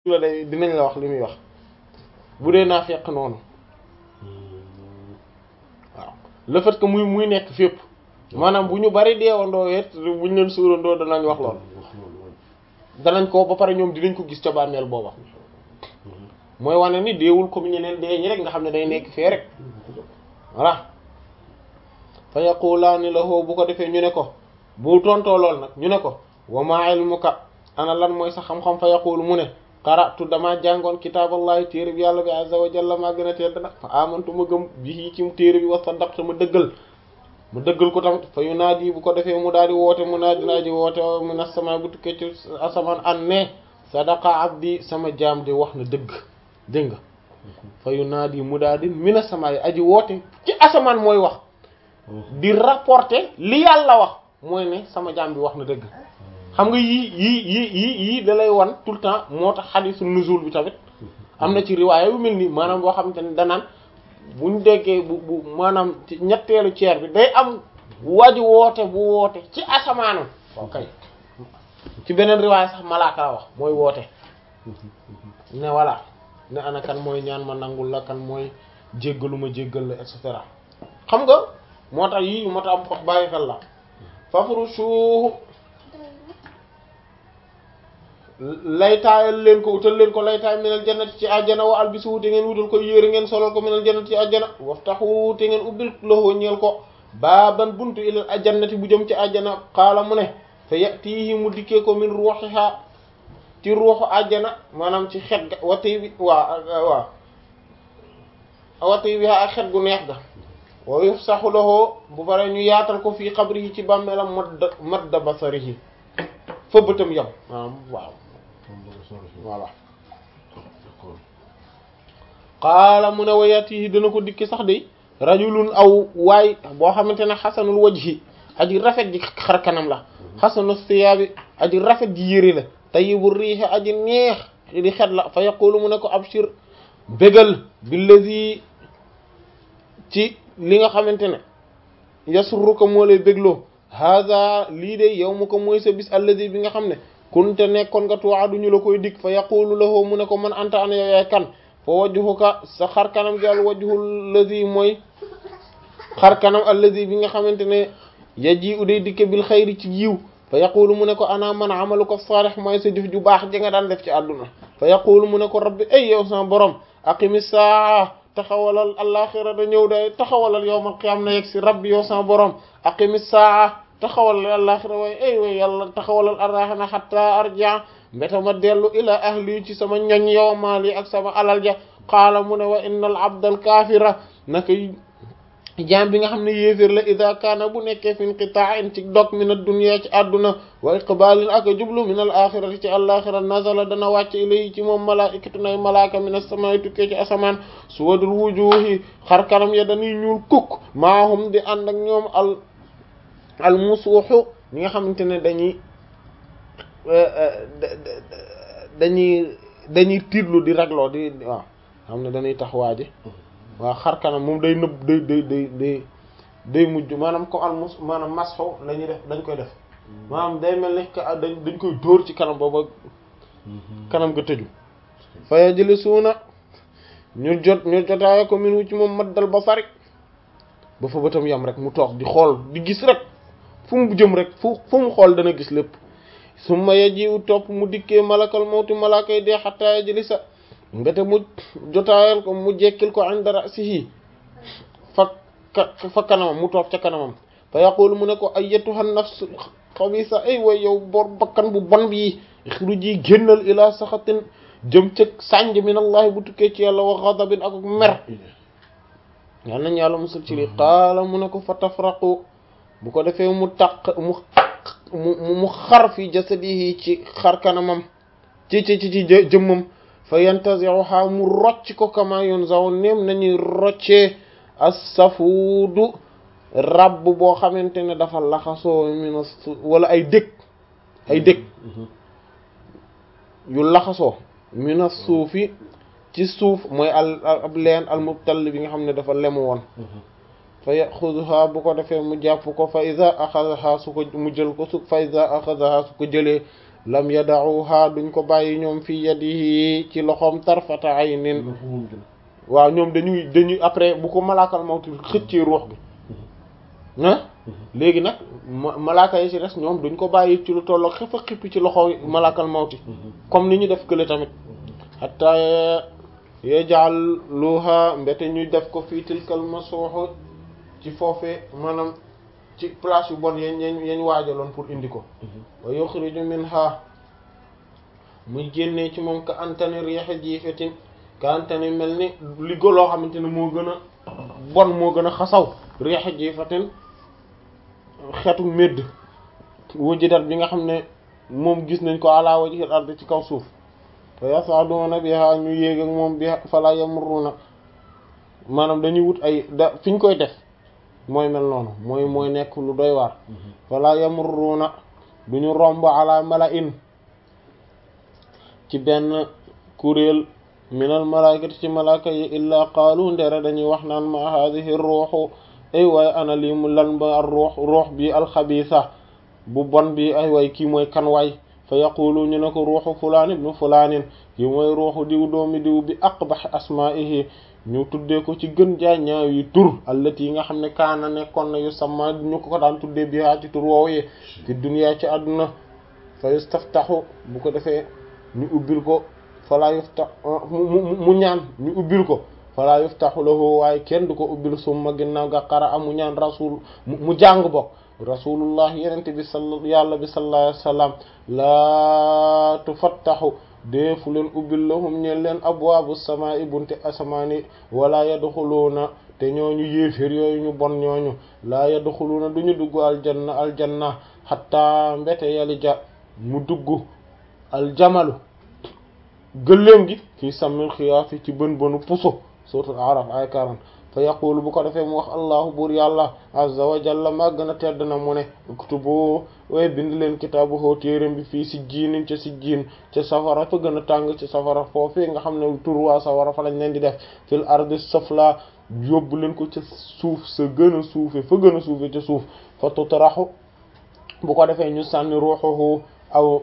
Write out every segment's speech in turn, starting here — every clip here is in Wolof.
la day dinañ la wax li muy wax bu dee naa fekk noonu waaw le fait que muy muy nekk fépp maanaam bu ñu bari deewandoo it bu ñu leen suurandoo danañ wax lool danañ ko ba pare ñoom dinañ ko gis ca bàmmeel booba mooy wane ni deewul comme ñeneen dee ñi rek nga xam ne day nekk fee rek voilà fa yaqulaani lahu bu ko defee ñu ne ko bu tontoo lool nag ñu ne ko wa ma ilmuka ana lan mooy sa xam-xam fa yaqulu mu ne qara'tu damaa jàngoon kitaaballahi téere bi yàlla bi azza wa jalla maa gën a tedd nag fa amantu ma gëm bi ci téere bi wa saddaqtu ma dëggal mu dëggal ko tamit fa yunaadi bu ko defee mu daal di woote mu naa dinaa ji woote min as-samaa bu tukkee ci asamaan an ne sadaqa abdi sama jaam di wax na dëgg dégg nga fa yunaadi mu daal di min as-samaa yi aji woote ci asamaan mooy wax di rapporter li yàlla wax mooy ne sama jaam bi wax na dëgg xam nga yii yii yii yii yii da lay wan tout le temps moo tax xadiisu nuzul bi tamit am na ci riwaaya yu mel nii maanaam boo xamante ne danaan buñ déggee bu bu maanaam ci ñetteelu ceer bi day am waji woote bu woote ci asamaanu ok ci beneen riwaaya sax malaaka la wax mooy woote ne voilà ne ana kan mooy ñaan ma nangul la kan mooy jéggalu ma jéggal la et cetera xam nga moo tax yii moo tax am xox bàyyi xel la fafrushuhu laytaayal leen ko utal leen ko laytaay minal jannati ci àjjana wa albisu te ngeen wutal ko yére ngeen solal ko minal jannati ci àjjana waftahu te ngeen ubbil lahu ñeel ko baaban buntu ilal ajannati bu jëm ci àjjana xaala mu ne fa yatihi mu dikkee ko min ruuxiha ci ruuxu àjjana maanaam ci xet ga wati bi waa waa wati bi ak xet gu neex ga wa yufsahu lahu bu bare ñu yaatal ko fii xabri yi ci bàmmeelam madda madda basarihi fa bëtam yam maanaam waaw voilà qaala mu ne wayatihi dana ko dikki sax de rajulun aw waay boo xamante ne xasanul wajhi aji rafet ji xar kanam la xasanu siyaabi aji rafet ji yëri la tayyibu riihi aji neex di xet la fa yaqulu mu ne ko abshir bégal billazi ci li nga xamante ne yasurruka moo lay bégloo hada lii de yow mu ko mooy sa bis alladi bi nga xam ne kunte nekkoon nga tuwaaduñu la koy dig fa yaqulu lahu mu ne ko man anta ana yow yaay kan fa wajhuka sa xar kanam gi al wajhu alladi mooy xar kanam alladi bi nga xamante ne yaji u day dikke bil xayri ci yiw fa yaqulu mu ne ko ana man amalu ko saalih mooy sa jëf ju baax ji nga daan def ci àdduna fa yaqulu mu ne ko rabbi ay yow sama borom aqimi saa taxawalal alaxira da ñëw day taxawalal yowmal qiyam na yegg si rabbi yow sama borom aqimi saa taxawalal alaxira waaye ay way yàlla taxawalal arraxana xatta arja mbeta ma dellu ila ahli ci sama ñoñ yow maali ak sama alal ja qaala mu ne wa innal abdal kaafira naka jaam bi nga xam ne yéeféer la ida kaana bu nekkee fi inqita'in ci dog min ad-dunya ci àdduna wa iqbalin ak jublu min al axirati ci alaxira nazala dana wàcc ilayhi ci moom malaikatu nay malaaka min as-samaa'i tukkee ci asamaan suwadul wujuhi xar kanam ya dañuy ñuul kukk maahum di ànd ak ñoom al al musuuxu ñi nga xamante ne dañuy dañuy dañuy tiitlu di ragloo di waaw xam ne dañuy tax waaji waaw xar kanam moom day nëbb day day day day day mujj maanaam comme al mus maanaam masxo la ñuy def dañ koy def maanaam day mel ni dañ dañ koy dóor ci kanam booba kanam nga tëju faya jële suuna ñu jot ñu jotaaya ko min wu ci moom maddal basari ba fa bëtam yam rek mu toog di xool di gis rek fu mu jëm rek fu fu mu xool dana gis lépp summa yajiwu topp mu dikkee malakal mawti malakay dee xattaaya jëli sa mbete mu jotaayal ko mu jekkil ko inda ra'sihi fa fa kanamam mu toog ca kanamam fa yaqulu mu ne ko ayyatuha nafsu xabisa ay way yow bor bakkan bu bon bi ixruji génnal ila saxatin jëm ca sànj min allahi bu tukkee ci yàlla wa ghadabin ak mer yal nañ yàlla musul ci li qaala mu ne ko fa tafraqu bu ko defee mu taq mu mu mu xar fi jasadihi ci xar kanamam ci ci ci ci jëmmam fa yantazi'uha mu rocc ko kama yunzaw neem nañuy roccee as-safuudu rabb boo xamante ne dafa laxasoo mina wala ay dëkk ay dëkk yu laxasoo mina suufi ci suuf mooy al ab leen al mubtall bi nga xam ne dafa lemu woon fa yaxuduha bu ko defee mu jàpp ko fa iza axadaha su ko mu jël ko su fa iza axadaha su ko jëlee lam yada'uha duñ ko bàyyi ñoom fi yadihi ci loxoom tarfata aynin waaw ñoom dañuy dañuy après bu ko malaakal mawti xëccee ruux gi ah léegi nag malaaka yi ci des ñoom duñ ko bàyyi ci lu tollook xëfa xippi ci loxo malaakal mawti comme ni ñu def kële tamit hatta yaj'aluha mbete ñuy def ko fii tilkal masuux ci foofee maanaam ci place yu bon yañ yañ yañ waajaloon pour indi ko wa yukhriju minha muy génnee ci moom ka antani riixa jiifetin ka antani mel ni li go loo xamante ne moo gën a bon moo gën a xasaw riixa jiifatin xeetu médd wujidat bi nga xam ne moom gis nañ ko ala wajhil ard ci kaw suuf fa yasaduna biha ñu yéeg ak moom bi fala yamurruna maanaam dañuy wut ay da fi ñu koy def mooy mel noonu mooy mooy nekk lu doy waar fala yamurruna duñu romb ala mala'in ci benn kuréel minal malaikati ci malaaka yi illaa qaalu ndere dañuy wax naan ma hadhihi ruuxu ay waay ana lii mu lan ba ruux ruux bi alxabiisa bu bon bi ay waay kii mooy kan waay fa yaqulu ñu ne ko ruuxu fulaan ibnu fulaanin kii mooy ruuxu diw doomi diw bi aqbax asmaihi ñu tuddee ko ci gën jaa ñaaw yi tur allati yi nga xam ne kaana nekkoon na yu sama ñu ko ko daan tuddee bi haa ci tur woowu yi fi duniyaa ci àdduna fa yustaftaxu bu ko defee ñu ubbil ko falaa yuftax mu ñaan ñu ubbil ko falaa yuftaxu lahu waaye kenn du ko ubbil summa ginnaaw ga qara amu ñaan rasul mu jàng bokk rasulullah yenente bi sal yàlla bi sallallahu alayhi wasallam laa tufattaxu deefu leen ubbil lahum ñeen leen abwaabu samaa'i bunte asamaani wala yadxuluuna te ñooñu yéeféer yooyu ñu bon ñooñu laa yadxuluuna duñu dugg aljanna aljanna xatta mbete yalija mu dugg aljamalu gëléem gi fii sammil xiyaafi ci bën bënu puso suratul araf ay 40 fa yaqulu bu ko defee mu wax allahu buur yàlla azza wa jalla màgg na tedd na mu ne uktubu way bind leen kitaabu hoo téeram bi fii si jiinin ca si jiin ca safara fa gën a tàng ci safara foofii nga xam ne tur waa safara fa lañ leen di def fil ardi safla yóbbu leen ko ca suuf sa gën a suufe fa gën a suufe ca suuf fa tutaraxu bu ko defee ñu sànni ruuxuhu aw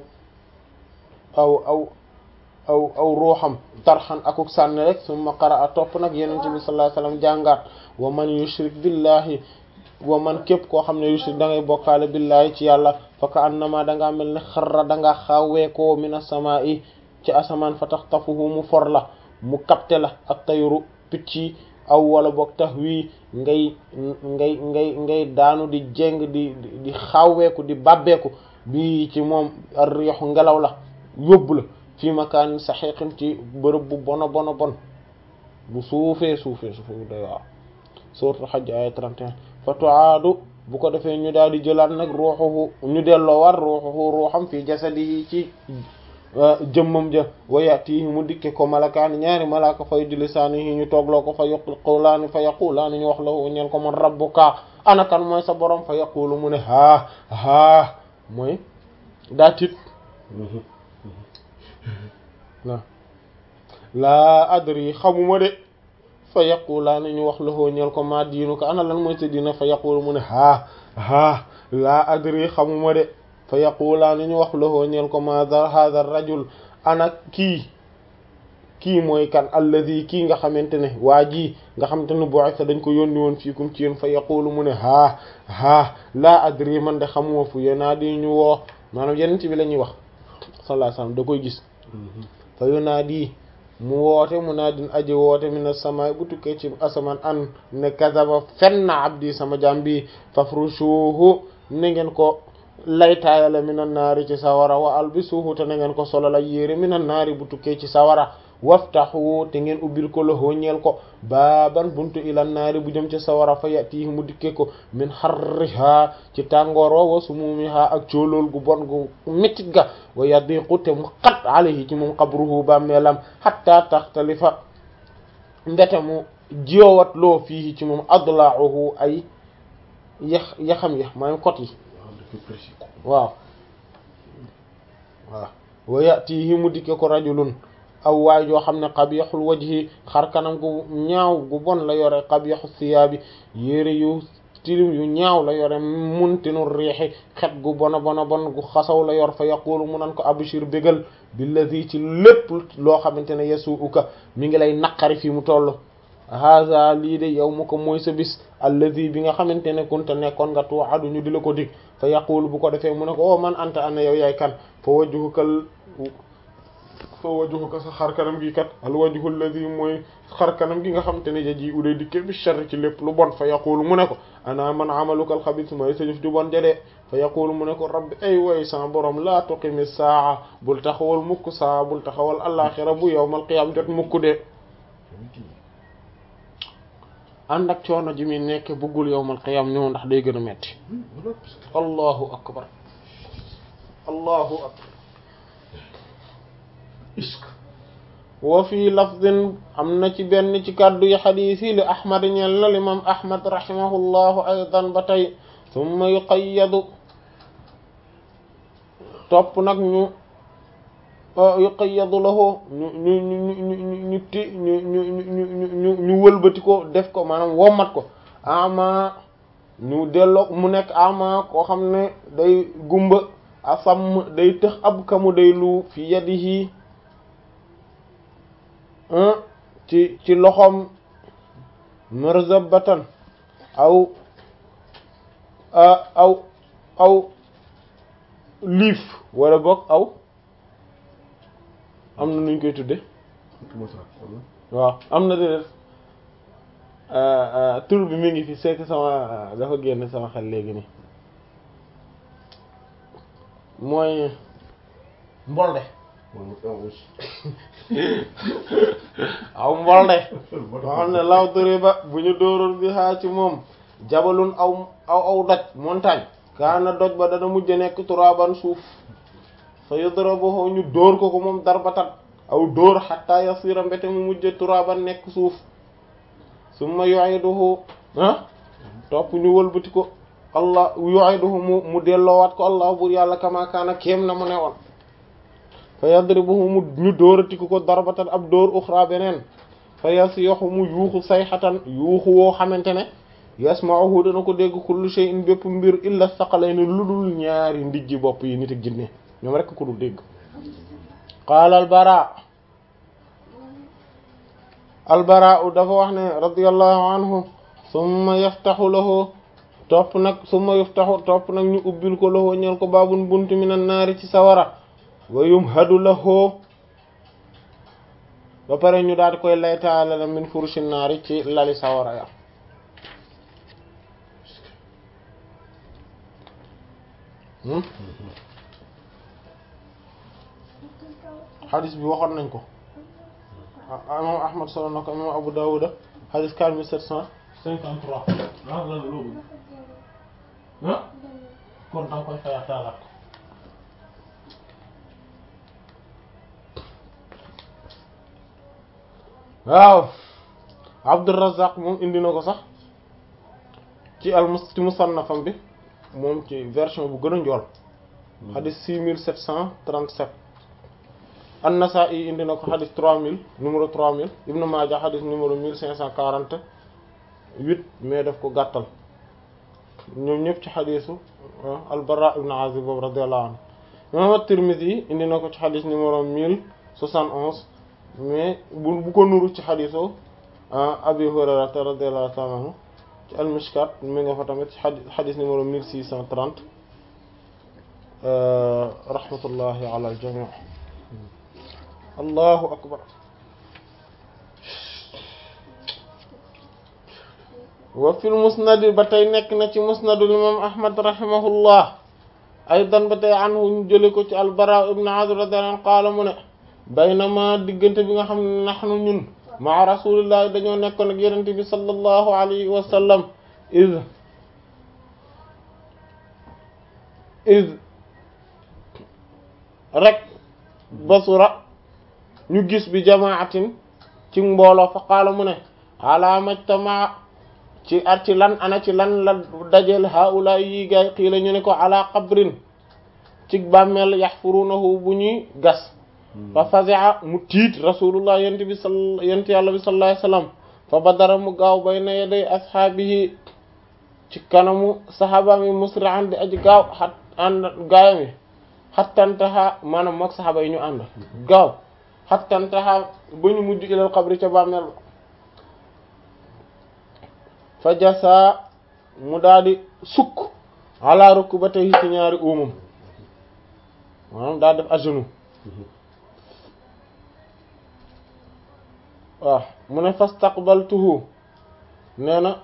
aw aw aw aw ruuxam tarxan akuk sànni rek summa qara'a topp nag yenente bi sallallahu alayhi wasallam jàngaat wa man yushrik billahi wa man képp koo xam ne yushrik da ngay bokkaale billahi ci yàlla fa ka annama dangaa mel ne xarra dangaa xawweekoo min as-samaa'i ci asamaan fa taxtafuhu mu for la mu kapte la ak tayru picc yi aw wala boog tax wii ngay ngay ngay ngay daanu di jéng di di xawweeku di bàbbeeku bi ci moom ar-rihu ngelaw la yóbbu la fii makaanin saxiiqin ci bërëb bu bona bona bon bu suufee suufee suufee bu doy waaw suuratul Hajj aaya 31 fa tuaadu bu ko defee ñu daal di jëlaat nag ruuxuhu ñu delloo war ruuxuhu ruuxam fii jasadihi ci jëmmam ja wa yatihi mu dikke ko malakaani ñaari malaaka fay di lisaanihi ñu toogloo ko fa yaqulaani fa yaqulaani ñu wax la ñeen ko man rabbuka ana kan mooy sa borom fa yaqulu mu ne haa haa mooy daa tit la laa adri xamuma de fa yaqulaani ñu wax lahoo ñeel ko ma diinu ko ana lan mooy sa diina fa yaqulu mu ne haa haa laa adri xamuma de fa yaqulaani ñu wax lahoo ñeel ko ma hadha rajul ana kii kii mooy kan alladi kii nga xamante ne waa ji nga xamante ne bu'itha dañ ko yónni woon fiikum ci yéen fa yaqulu mu ne haa haa laa adri man de xamuma fu yéenaa di ñu woo maanaam yeneen ci bi la ñuy wax sallallahu alayhi wasallam da koy gis fa yunaadi mu woote mu naa din aji woote min as-samaa'i bu tukkee ci asamaan an ne kazaba fen na abdi sama jaam bi fafrushuhu ne ngeen ko laytaayale minan naari ci sawara wa albisuhu te ne ngeen ko solal ay yére minan naari bu tukkee ci sawara waftahu te ngeen ubbil ko loxo ñeel ko baaban buntu ilan naari bu jëm ci sawara fa yatihi mu dikkee ko min harriha ci tàngoor wa wa sumumiha ak coolool gu bon gu mettit ga wa yadiqu te mu xat alayhi ci moom qabruhu bàmmeelam hatta taxtalifa mbete mu jiowat loo fii ci moom adla'uhu ay yax yaxam yax maanaam kot yi waaw waaw wa yatihi mu dikkee ko rajulun aw waay joo xam ne qabihul wajhi xar kanam gu ñaaw gu bon la yore qabihu siyaabi yére yu tilim yu ñaaw la yore muntinu riixi xet gu bona bona bon gu xasaw la yor fa yaqulu mu nan ko abshir bégal billazi ci lépp loo xamante ne yasuuka mi ngi lay naqari fi mu toll haza lii de yow mu ko mooy sa bis allazi bi nga xamante ne kunta nekkoon nga tuwadu ñu di la ko dig fa yaqulu bu ko defee mu ne ko o man anta ana yow yaay kan fa wajhukal fa wajhuka sa xar kanam gi kat al wajhu allazi mooy xar kanam gi nga xamante ne jaji uday dikke bi sharri ci lépp lu bon fa yaqulu mu ne ko ana man amalukal xabis mooy sa jëf ju bon jadee fa yaqulu mu ne ko rabbi ay way sa borom laa tuqimi saa bul taxawal mukk saa bul taxawal alaxira bu yawmal qiyam jot mukk de ànd ak coono ji muy nekk bëggul yawmal qiyam ñëw ndax day gën a metti allahu akbar allahu akbar wa fii lafdin am na ci benn ci kàddu yi xadiis yi li ahmad ñeel na limam ahmad rahimahullahu aydan ba tey summa yuqayyadu topp nag ñu yuqayyadu lahu ñu ñu ñu ñu ñu ti ñu ñu ñu ñu ñu wëlbati ko def ko maanaam wommat ko ama ñu delloo mu nekk ama koo xam ne day gumba asam day tëx ab kamu day lu fi yadihi ci ci loxoom marzabatan aw aw aw liif wala boog aw am na nuñ koy tudde waaw am na déedéet tur bi mi ngi fi c'est que sama dafa génn sama xel léegi nii mooy mbolde aw mbolde moo xam ne law dëre ba bu ñu dóoroon bi xaa ci moom jabalun aw aw aw doj montagne kaana doj ba dana mujj nekk turaban suuf fa yudrabuhu ñu dóor ko ko moom darbatan aw dóor xatta yasira mbete mu mujj turaban nekk suuf summa yu'iduhu ah topp ñu wëlbati ko allah yu'iduhu mu mu delloowaat ko allah bur yàlla kama kaana kéem na mu ne woon fa yadribuhu mu ñu dóorati ko ko darbatan ab dóor uxra beneen fa yasiixu mu yuuxu sayxatan yuuxu woo xamante ne yasma'uhu dana ko dégg kullu shay'in bépp mbir illa saqalayni lu dul ñaari ndijji bopp yi nit ak jinne ñoom rekk ko dul dégg qaala albara albara dafa wax ne radiyallahu anhu summa yaftaxu lahu topp nag summa yaftaxu topp nag ñu ubbil ko lahu ñeel ko baabun buntu minan naari ci sawara wa yumhadu lahu ba pare ñu daal di koy laytaale la min furushi naari ci lali sawara ya xadis bi waxoon nañ ko imam ahmad solo na ko imam abu dawuda xadis quatre mille sept cent cinquante trois ah lan la loolu ah kon danga koy faya taalaat ko waaw abdourazaq moom indi na ko sax ci al mus ci musannafam bi moom ci version bu gën a njool xadis six mille sept cent trente-sept an-Nasa'i indi na ko xadis trois mille numéro trois mille Ibn Maaja xadis numéro mille cinq cent quarante-huit mais daf ko gàttal ñoom ñëpp ci xadisu al-Bara ibn Azib boobu radiyallahu anhu imam at-Tirmidhi indi na ko ci xadis numéro mille soixante onze mais bu bu ko nuru ci xadisu Abi Hurayrata radiyallahu ta'ala anhu ci al-Mishkat mi nga fa tamit ci xadis numéro mille six cent trente rahmatullahi ala al-jami' allahu akbar wa fil musnadi ba tey nekk na ci musnadul imam ahmad rahimahullah aydan ba tey anhu ñu jële ko ci albara ibn azib radiyallahu anhu qaala mu ne baynama diggante bi nga xam ne nahnu ñun maa rasulillahi dañoo nekkoon ak yenente bi sallallahu alayhi wa sallam iz iz rek basura ñu gis bi jamaatin ci mbooloo fa qaala mu ne ala majtama ci at ci lan ana ci lan la dajel haula yi gaay xiila ñu ne ko ala qabrin ci bàmmeel yaxfurunahu bu ñuy gas fa fazi'a mu tiit rasulullah yent bi sal yent yàlla bi sallallahu alayhi wasallam fa badara mu gaaw bayna yaday ashaabihi ci kanamu saxaaba mi musri'an di aji gaaw xat ànd gaayam yi xattantaxa maanaam mook saxaaba yi ñu ànd gaaw xattantaxa ba ñu mujj ilal xabri ca bàmmeel ba fa jasa mu daldi sukk ala rukbatayhi ci ñaari uumam maanaam daa def à genoux waaw mu ne fastaqbaltuhu nee na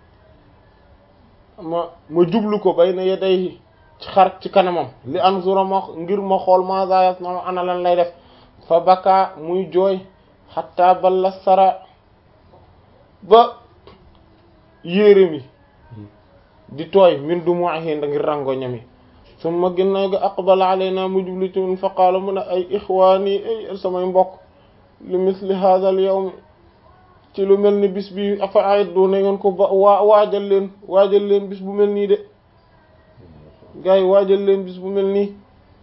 ma ma jublu ko bayna yadayhi ci xar ci kanamam li anzura ma ngir ma xool ma za yasna ana lan lay def fa baka muy jooy xatta balla sara ba yére mi di tooy min dumu'ihi ngir rangoñam yi summa ginnaaw gi aqbala alayna mu jublu ci mun fa qaala mu ne ay ixwaani ay samay mbokk li misli hadha al yawm ci lu mel ni bis bi afa aiddu na ngeen ko ba waa waajal leen waajal leen bis bu mel nii de gars yi waajal leen bis bu mel nii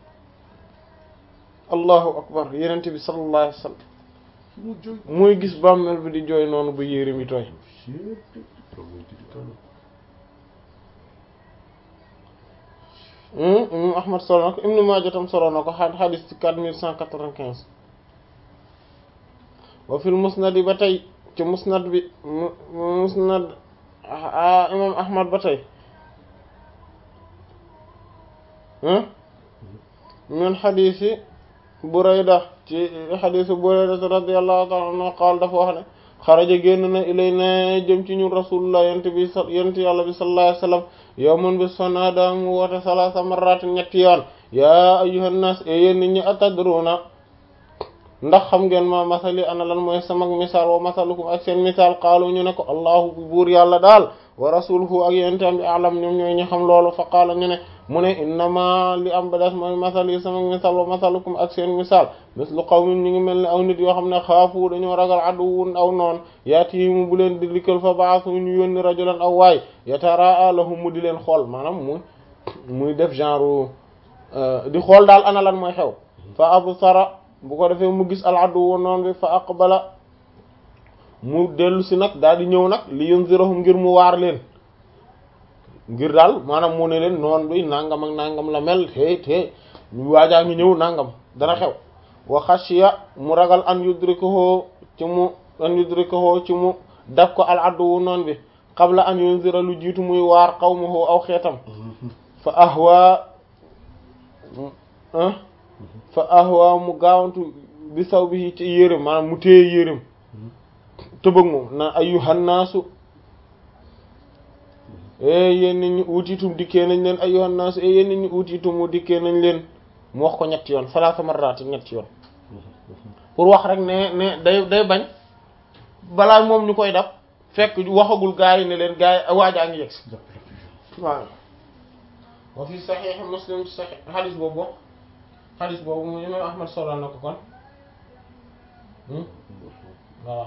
allahu akbar yenente bi sallallahu alayhi wa sallam muy gis bàmmeel bi di jooy noonu ba yére mi tooy imam ahmad solo na ko ibnu maaja tam solo na ko xadis ci quatre mille cent quatre-vingt-quinze wa fil musnad ba tey ci musnad bi musnad imam ahmad ba tey min xadisi burayda ci xadisi burayda radiyallahu ta'ala anhu qaal dafa wax ne xaraja génn na ilay na jëm ci ñun rasulullah yent bi yent yàlla bi sallallahu alayhi wasallam yawman bi sonada mu woote salasa marrat ñetti yoon yaa ayyuhan nas e yéen nit ñi atadruna ndax xam ngeen ma masali ana lan mooy sama misaal wa masalukum ak seen misaal qaalu ñu ne ko allahu buur yàlla daal wa rasuluhu ak yentam bi alam ñoom ñooy ñu xam loolu fa qaala ñu ne mu ne innama li am ba des mooy masali sama misaal wa masalukum ak seen misaal mislu qawmin ñu ngi mel ni aw nit yoo xam ne xaafu dañoo ragal aduwun aw noon yaatihimu bu leen di dikkal fa baasu ñu yónni rajulan aw waay yataraa lahum mu di leen xool maanaam muy muy def genre di xool daal ana lan mooy xew fa absara bu ko defee mu gis al aduwu noon bi fa aqbala mu dellu si nag daal di ñëw nag li yunzirahum ngir mu waar leen ngir daal maanaam mu ne leen noon bi nangam ak nangam la mel te te waajaa ngi ñëw nangam dana xew wa xashiya mu ragal an yudrikuhu ci mu an yudrikuhu ci mu daf ko al aduwu noon bi qabla an yunzira lu jiitu muy waar qawmuhu aw xeetam fa ahwa fa ahwa mu gaawantu bi saw bi ci yéreem maanaam mu téye yéreem tëbëg moom na ayyuhan naasu e yéen nit ñi uutiitum dikkee nañ leen ayyuhan naasu e yéen nit ñi uutiitum mu dikkee nañ leen mu wax ko ñetti yoon salaasa marraati ñetti yoon pour wax rek ne ne day day bañ balaa moom ñu koy dab fekk waxagul gaa yi ne leen gaa yi waajaa ngi yegg si waaw wa fi saxiix muslim saxiix xadis boobu xadis boobu mu imam ahmad solo na ko kon waaw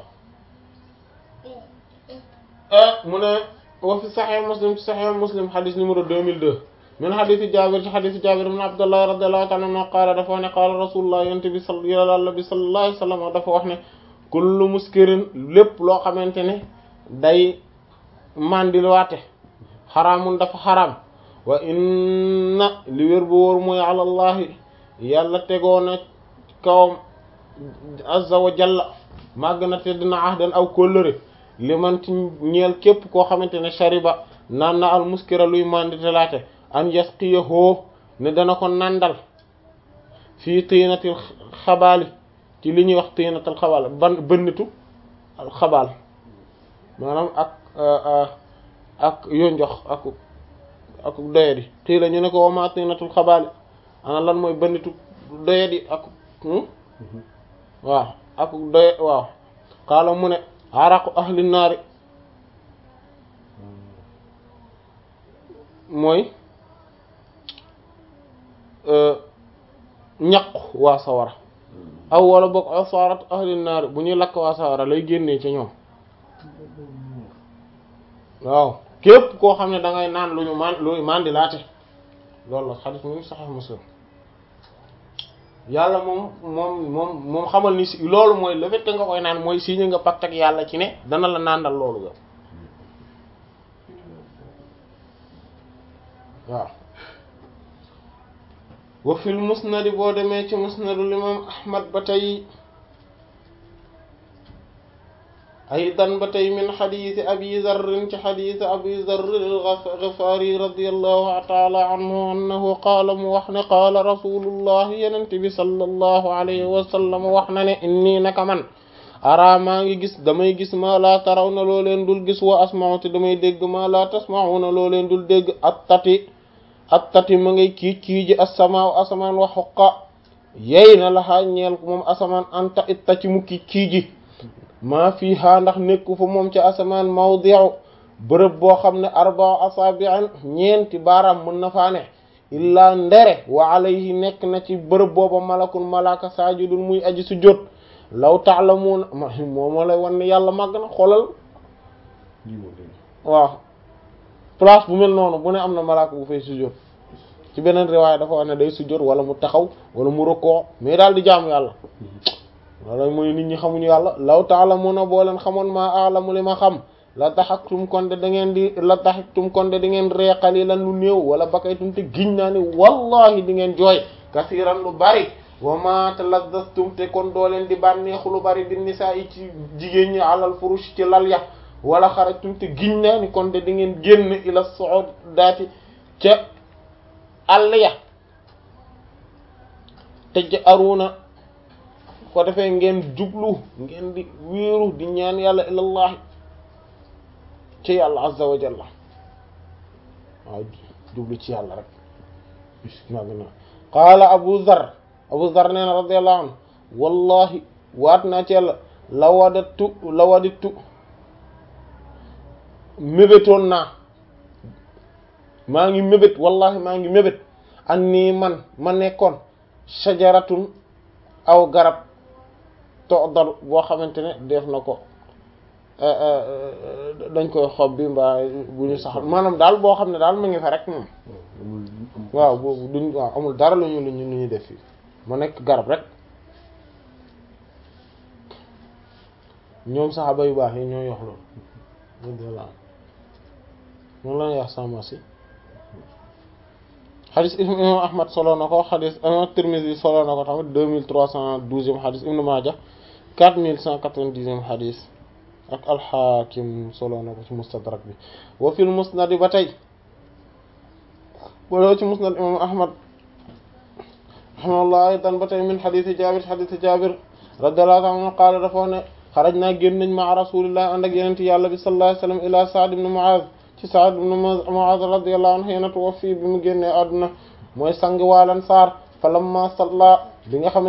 mu ne wa fi saxiix muslim ci saxiix muslim xadis numéro 2002 min xadisi jaabir ci xadisi jaabir ibn abdullah radiyallahu ta'ala anhu qaala dafa wax ne qaala rasulullah yonent bi sal yàlla bi sallallahu alayhi wa sallam dafa wax ne kullu muskirin lépp loo xamante ne day mandilwaate xaraamun dafa xaraam wa inna li wér bu wóor mooy alallahi yàlla tegoo na kawam azza wa jalla màgg na te dina ahdan aw kóllëre li man ci ñeel képp koo xamante ne shariba naan na al muskira luy manditelaate an yasqiyahu ne dana ko nandal fii tiinatil xabaali ci li ñuy wax tiinatil xabaal ban bënnitu xabaal maanaam ak ak yonjox ak ak doyadi xii la ñu ne ko wama tiinatul xabaali ana lan mooy bënnitu doyadi ak waaw ak doy waaw xaala mu ne araqu ahli naari mooy ñaqu waa sawara aw wala boog asarat ahli naari bu ñuy lakk waa sawara lay génnee ci ñoom waaw képp koo xam ne da ngay naan lu ñu man lu mandi laate loolu la xadis mu saxex muslim yàlla moom moom moom moom xamal ni si loolu mooy le fait que nga koy naan mooy signé nga pacte ak yàlla ci ne dana la nàndal loolu ga waaw wa fil musnadi boo demee ci musnadul imam ahmad ba tey aydan ba tey min xadiisi abi zarrin ci xadiisi abi zarrin al-Ghifari radiyallahu taala anhu annahu qaala mu wax ne qaala rasulullah yenent bi sallallahu alayhi wa sallam wax na ne inni naka man ara maa ngi gis damay gis maa laa taraw na loo leen dul gis wa asma'u te damay dégg maa laa tasma'una loo leen dul dégg attati attati ma ngay kiic kiiji assamaaw asamaan wa xoqa yey na laxaa ñeel moom asamaan anta itta ci mu kiic kiiji maa fii haa ndax nekku fa moom ci asamaan mawdi'u bërëb boo xam ne arba asabi'an ñeenti baaraam mën na faa ne illaa ndere wa alayhi nekk na ci bërëb booba malakun malaka sajidun muy aji sujjóot law ta'lamuuna moo moo lay wan ne yàlla màgg na xoolal waaw place bu mel noonu bu ne am na malaka bu fay sujjóot ci beneen riwaaya dafa wax ne day sujjóot wala mu taxaw wala mu rokoo mais daal di jaamu yàlla wala mooy nit ñi xamuñu yàlla law ta'lamuna boo leen xamoon maa a'lamu li ma xam la daxaktum konde da ngeen di la daxaktum konde da ngeen ree qalilan lu néew wala bakaytum te giñ naa ni wallahi di ngeen jooy kasiran lu bari wa ma talazzastum te kon doo leen di bànneexu lu bari di nisaa yi ci jigéen ñi alal furush ci lal ya wala xarajtum te giñ naa ni konde di ngeen génn ila su'udati ca àll ya te ja aruna ko defee ngeen jublu ngeen di wéeru di ñaan yàlla ilallahi ci yàlla azza wa jalla waaw jublu ci yàlla rek maa ngi na qaala abu zar abu zar nee na radiyallahu anhu wallahi waat naa ci yàlla la wadattu la wadittu mébétoon naa maa ngi mébét wallahi maa ngi mébét an nii man ma nekkoon shajaratun aw garab toodal boo xamante ne def na ko dañ koy xob bi mbaa bu ñu saxal maanaam daal boo xam ne daal mu ngi fa rek moom waaw boobu duñ waaw amul dara lu ñu lu ñu lu ñuy def fii mu nekk garab rek ñoom saxaaba yu baax yi ñoo yox loolu moom la ñuy wax sama si xadis imam ahmad solo na ko xadis imam Tirmidhi solo na ko tamit deux mille trois cent douzième xadis ibnu Maaja quatre mille cent quatre-vingt-dixième xadis ak alxaakim solo na ko ci mustadrak bi wa fil musnad ba tey wala ci musnad imam ahmad rahimahullah aydan ba tey min xadisi jabir xadisi jabir radiyallahu anhu qaala dafa wax ne xaraj naa génn nañ ma rasulillah ànd ak yeneen yàlla bi sallallahu alayhi wa sallam ila Sa'd ibn Mu'adh ci Sa'd ibn Mu'adh radiyallahu anhu yéena tuwaffi bi mu génnee àdduna mooy sang waalan saar falamma salla bi nga xam